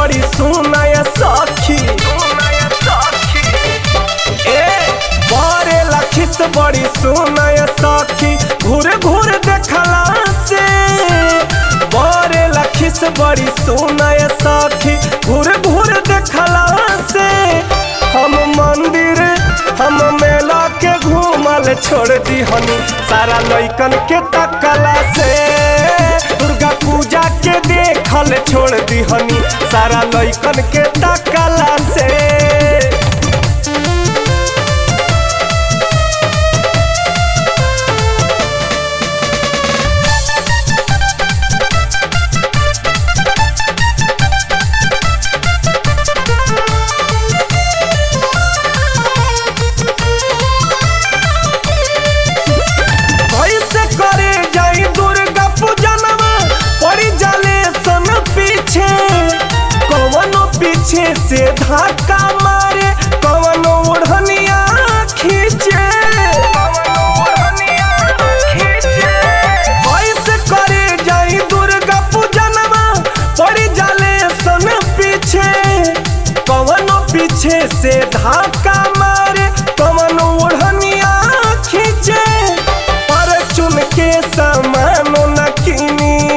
बड़ी सुनाय सखी ए बरे लखिस बड़ी सुनाय सखी घूर घूर देखला से बरे लखिस बड़ी सुनाय सखी घूर घूर देखला से हम मंदिर हम मेला के घूमल छोड़ दी हनी सारा लइकन के तकला से दुर्गा पूजा के देखल छोड़ दी हनी सारा लइकन के तकला से कैसे करे जाई दुर्गा पूजनवा पड़ी जाले सन पीछे कवनो पीछे से धक्का मारे कवनो ओढ़निया खींचे कैसे करे जाई दुर्गा पूजनवा पड़ी जाले सन पीछे कवनो पीछे से धक्का मारे कवनो ओढ़निया खींचे पर चुन के सामान न कीनी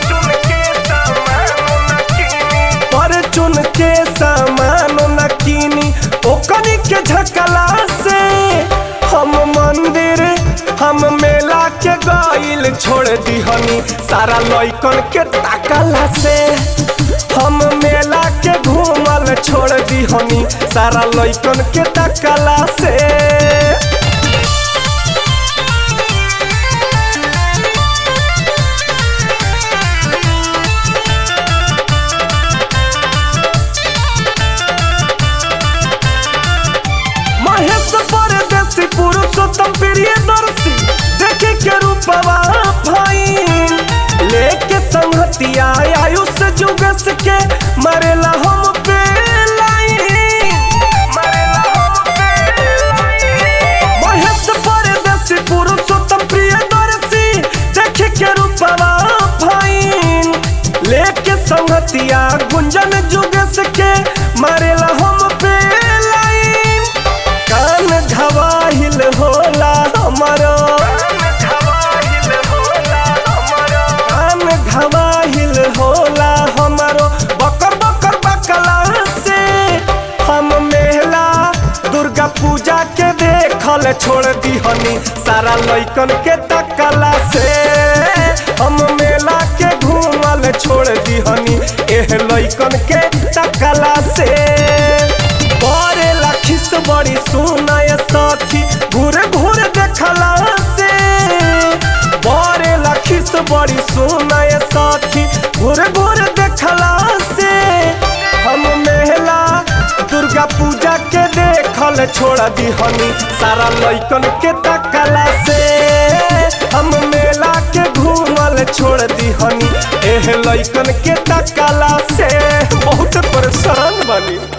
पर चुन के सामान न कीनी ओकनी के झकला से हम मंदिर हम मेला के गइल छोड़ दिहनी सारा लइकन के ताकला से हम मेला के घूमल छोड़ दिहनी सारा लइकन के ताकला से महेश परदेसी पुरुषोत्तम प्रिय दर्शी देखे के रूपवा भाई लेके संहतिया आयुष जुगस के मरेला हम पे लाइन मरेला हम पे महेश परदेसी पुरुषोत्तम प्रिय दर्शी देखे के रूपवा भाई लेके संहतिया गुंजन जुगस के मरेला हम पे लाइन कान घवाहिल होला हमारो कान घवाहिल होला हमारो बकर बकर बकला से हम मेला दुर्गा पूजा के देखल छोड़ दिहनी सारा लइकन के तकला से हम मेला के घूमल छोड़ दिहनी एह लइकन के तकला से बरे लखिस बड़ी सुनाय सखी घूर घूर देखला से बरे लखिस बड़ी सुनाय सखी घूर घूर देखला से हम मेला दुर्गा पूजा के देखल छोड़ दिहनी सारा लइकन के तकला से हम मेला के घूमल छोड़ दिहनी एह लइकन के तकला से बहुत परेशान बनी